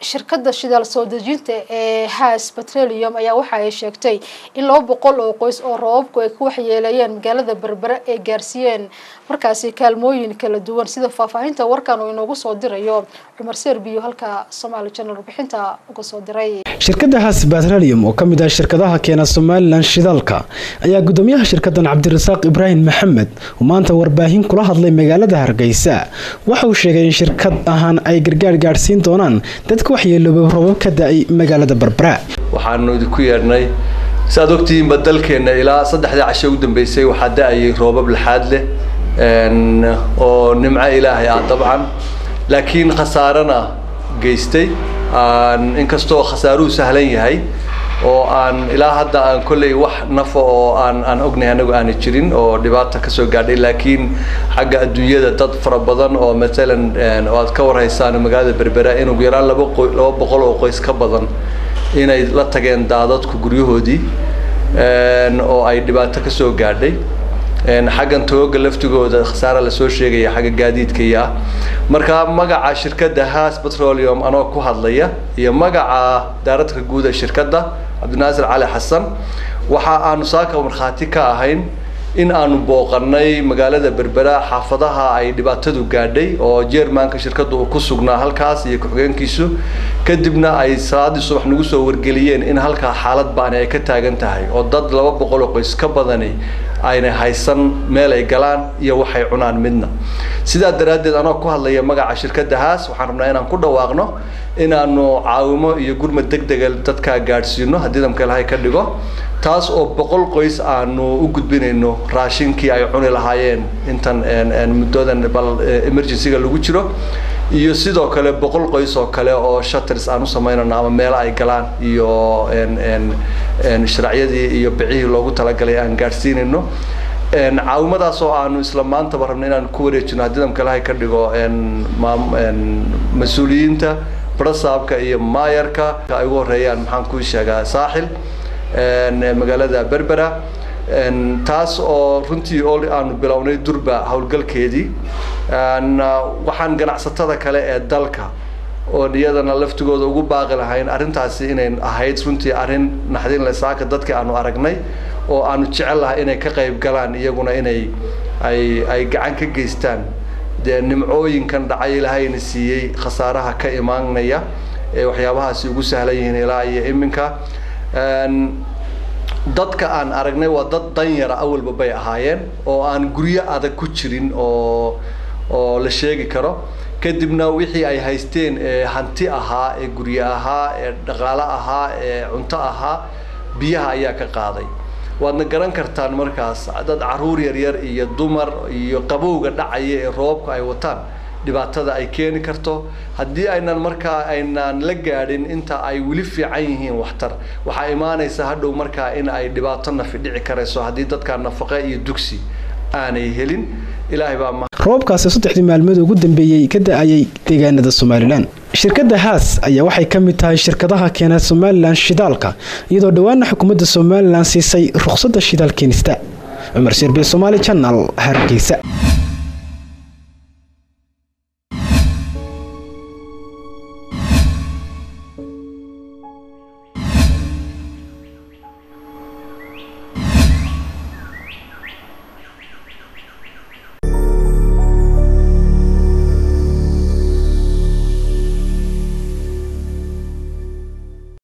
shirkadda shidaal soo dejinta ee has petroleum ayaa waxa ay sheegtay in laba boqol oo qoys oo roobabku ay ku waxyeeleeyeen magaalada berbere ay gaarsiiyeen markaasi kaalmooyin kala duwan sida faahfaahinta warkan uu inoogu soo dirayo cumar serbiyo halka somaali channel warbixinta uga soo diray shirkadda has petroleum oo ka mid ah shirkadaha keena somalilan shidaalka ayaa gudoomiyaha shirkadan cabdirasaaq ibraahim maxamed oo maanta warbaahin kula hadlay magaalada hargeysa waxa uu sheegay in shirkad ahaan ay gargaar gaadhsiin doonaan dadka waxyeeloobay roobab ka da-ay magaalada berbera waxaanu idinku yeedhnay saaad ogtihiinba dalkeenna ilaa saddexdii casho u dambeysay waxaa da-ayay roobab laxaad leh oo nimco ilaahay ah dabcan laakiin khasaarana geystay inkastoo khasaaruhu sahlan yahay oo aan ilaa hadda aan kolley wax nafa oo aan aan ognahay anagu aana jirin oo dhibaata kasoo gaadhay laakiin xagga adduunyada dad fara badan oo matalan oo aad ka warhaysaan magaalada berbera in ugu yaraan laba qo laba boqol oo qoys ka badan inay la tageen daadadku guryahoodii oo ay dhibaato kasoo gaadhay xaggan tooga laftigooda khasaara lasoo sheegaya xagga gaadiidkaya ah marka magaca shirkadda has petroleum anoo ku hadlaya iyo magaca daaradka guud ee shirkadda cabdinaasir cali xasan waxa aanu saaka markhaati ka ahayn in aanu booqanay magaalada berbera xaafadaha ay dhibaatadu gaadhay oo jermanka shirkadda uu ku sugnaa halkaas iyo ku-xigeenkiisu kadibna ay salaadii subax nagu soo wargeliyeen in halkaa xaalad baani ay ka taagan tahay oo dad laba boqol oo qoys ka badani ayna haysan meel ay galaan iyo waxay cunaan midna sidaa daraaddeed anoo ku hadlaya magaca shirkadda haas waxaan rabnaa inaan ku dhawaaqno inaanu caawimo iyo gurmad deg dega dadkaa gaadhsiino haddii damka ilahay ka dhigo taas oo boqol qoys aanu u gudbinayno raashinkii ay cuni lahaayeen intan muddodan bal emergencyga lagu jiro iyo sidoo kale boqol qoys oo kale oo shutters aan u samaynayno ama meelo ay galaan iyo sharaacyadii iyo bicihii loogu talagalay aan gaadhsiinayno caawimadaas oo aanu isla maantaba rabno inaan ku wareejino haddii damka ilahay ka dhigo mas-uuliyiinta brasaabka iyo maayarka ay ugu horeeyaan maxaan kuu sheegaa saaxil magaalada berbera taas oo runtii oo aanu bilownay durba howlgalkeedii waxaan ganacsatada kale ee dalka oo iyadana laftigooda ugu baaqi lahayn arrintaasi inay ahayd runtii arrin naxdin lesaaka dadkii aanu aragnay oo aanu jecel lahay inay ka qayb galaan iyaguna inay ay ay gacan ka geystaan dee nimcooyinkan dhacay ilaahayna siiyey khasaaraha ka imaanaya ee waxyaabahaasi ugu sahlan yihiin ilaa iyo iminka dadka aan aragnay waa dad danyara awalba bay ahaayeen oo aan guryo adag ku jirin oo oo la sheegi karo kadibna wixii ay haysteen ee hanti ahaa ee guryo ahaa ee dhaqaalo ahaa ee cunto ahaa biyaha ayaa ka qaaday waadna garan kartaan markaas dad caruur yaryar iyo dumar iyo qabowga dhacaya ee roobka ay wataan dhibaatada ay keeni karto haddii aynan markaa aynan la gaadhin inta ay weli fiican yihiin waxtar waxaa imaanaysa hadhow markaa in ay dhibaato nafi dhici karayso haddii dadka nafaqe iyo dugsi aanay helin ilaahay baa roobkaasi saddexdii maalmood ugu dambeeyey ka da-ayay deegaanada somalilan shirkadda haas ayaa waxay ka mid tahay shirkadaha keena somalilan shidaalka iyadoo dhowaana xukuumadda somalilan siisay ruqsadda shidaal keenista cumar sirbi somaali janal hargeysa